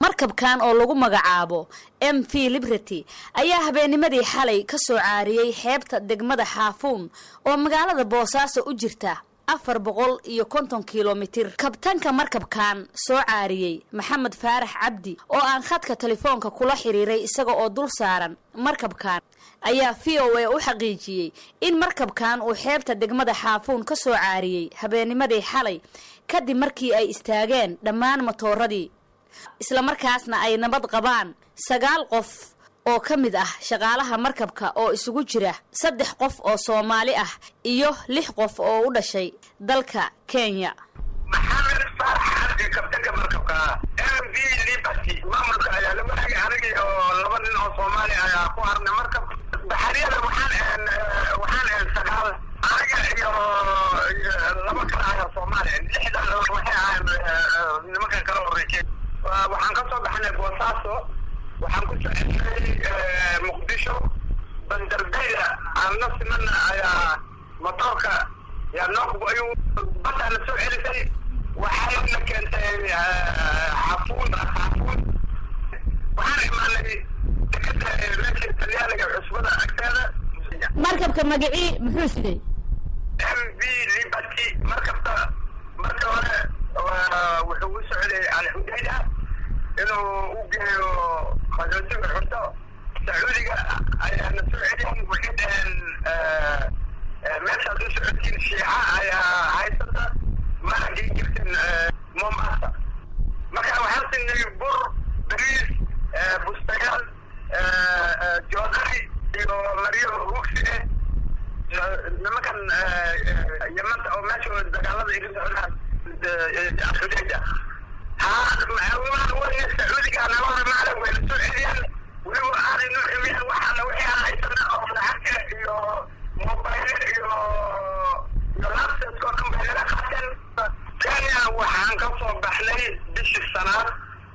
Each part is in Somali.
markabkan oo lagu magacaabo m v liberty ayaa habeennimadii xalay ka soo caariyey xeebta degmada xaafuun oo magaalada boosaaso u jirta afar boqol iyo konton kilomitir kabtanka markabkan soo caariyey maxamed faarax cabdi oo aan khadka telefoonka kula xiriiray isaga oo dul saaran markabkan ayaa v o a u xaqiijiyey in markabkan uu xeebta degmada xaafuun ka soo caariyey habeennimadii xalay kadib markii ay istaageen dhammaan matooradii islamarkaasna ay nabad qabaan sagaal qof oo ka mid ah shaqaalaha markabka oo isugu jira saddex qof oo soomaali ah iyo lix qof oo u dhashay dalka kenya maxamed faarax cabdi kabtanka markabka m v liberty maamulka ayaa la wadaagay anigii oo laba nin oo soomaali ayaa ku harnay markab baxariyada waxaan waxaan ahayn sagaal aniga iyo laba kale ayaa soomaali lixdan waxay ahayn nimankan kala horeysay waxaan ka soo baxnay boosaaso waxaan ku soconay muqdisho bandardayda aan la simana ayaa motoorka yaa noo ayuu baddaa na soo celisay waxayna keentay xafuun xafuun waxaan imaanay dekada meesha talyaaniga cusbada agteeda markabka magacii muxuu siday m v liberty markabta marka hore wuxuu u socday alxudayda inuu u geeyo qaxootiga xurto sacuudiga ayaana soo celin waxay dhaheen meeshaad u socotiin shiica ayaa haysata mana gei jirtin mombasa marka waxaan siinay bur bariis bustayaal joodari iyo maryo rugsine nimankan yamanta oo meesha dagaalada iga socdaan xudayda sacuudiga nabada maclan wayna soo celiyaan weliba aanay noo ximiyaan waxaana wixii aan haysana oo lacagta iyo mobayl iyo iyo laptopka oo dhan bay naga qaateen kenya waxaan ka soo baxnay bishii sanaad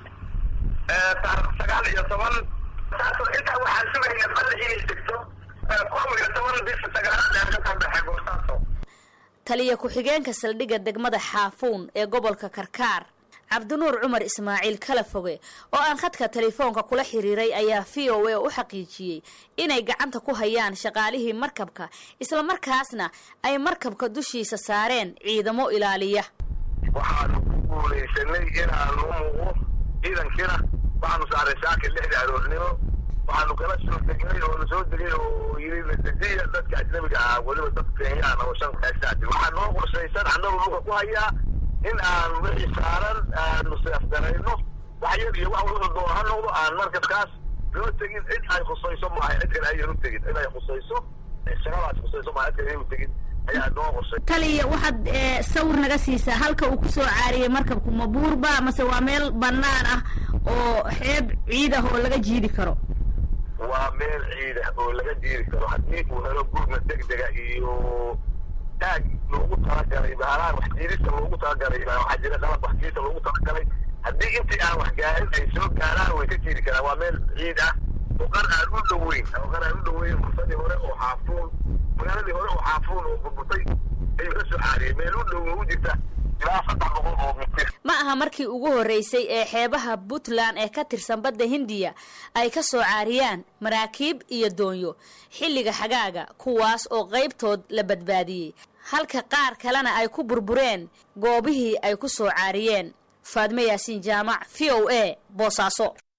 taarikh sagaal iyo toban saasoo intaa waxaan sugayna balla inay degto kow iyo toban bisha sagaalaad aan ka soo baxay boosaaso taliya ku-xigeenka saldhigga degmada xaafuun ee gobolka karkaar cabdinuur cumar ismaaciil kala foge oo aan khadka telefoonka kula xiriiray ayaa v o a u xaqiijiyey inay gacanta ku hayaan shaqaalihii markabka islamarkaasna ay markabka dushiisa saareen ciidamo ilaaliya waxaanu ku guulaysanay inaanu muuqo ciidankiina waxaanu saaray saaka lixda aroornimo waxaanu kala soo degnay oo lasoo degay oo yiri nasidiya dadka ajnabiga ah weliba dadka kenyaan oo shan kaashaati waxaa noo qorshaysan annagu dhulka ku hayaa in aan wixii saaran aanu seefgarayno wax yar iyo wax wuxuu doon ha noqdo aan markabkaas loo tegin cid ay khusayso maaha cid kale ayan u tegin cid ay khusayso shaqadaas khusayso maaha cid kale ayan u tegin ayaa noo qorshay taliya waxaad sawir naga siisaa halka uu kusoo caariyey markabku ma buurba mase waa meel bannaan ah oo xeeb ciid ah oo laga jiidi karo waa meel ciid ah oo laga jiidi karo haddii uu helo gurma degdega iyo taag loogu talagalay baalaha wax jiidista loogu talagalay waxaa jira qalab wax jiidista loogu talagalay haddii intii aan wax gaarin ay soo gaaraan way ka jiidi karaan waa meel ciid ah oo qar aan u dhoweyn oo qar aan u dhoweyn fursadii hore oo xaafuun magaaladii hore oo xaafuun oo burburtay ayuu ka soo caariyay meel u dhow u jirta ilaa saddex boqol oo mitir ma aha markii ugu horreysay ee xeebaha puntland ee ka tirsan badda hindiya ay ka soo caariyaan maraakiib iyo doonyo xilliga xagaaga kuwaas oo qaybtood la badbaadiyey halka qaar kalena ay ku burbureen goobihii ay ku soo caariyeen faadme yaasiin jaamac v o a boosaaso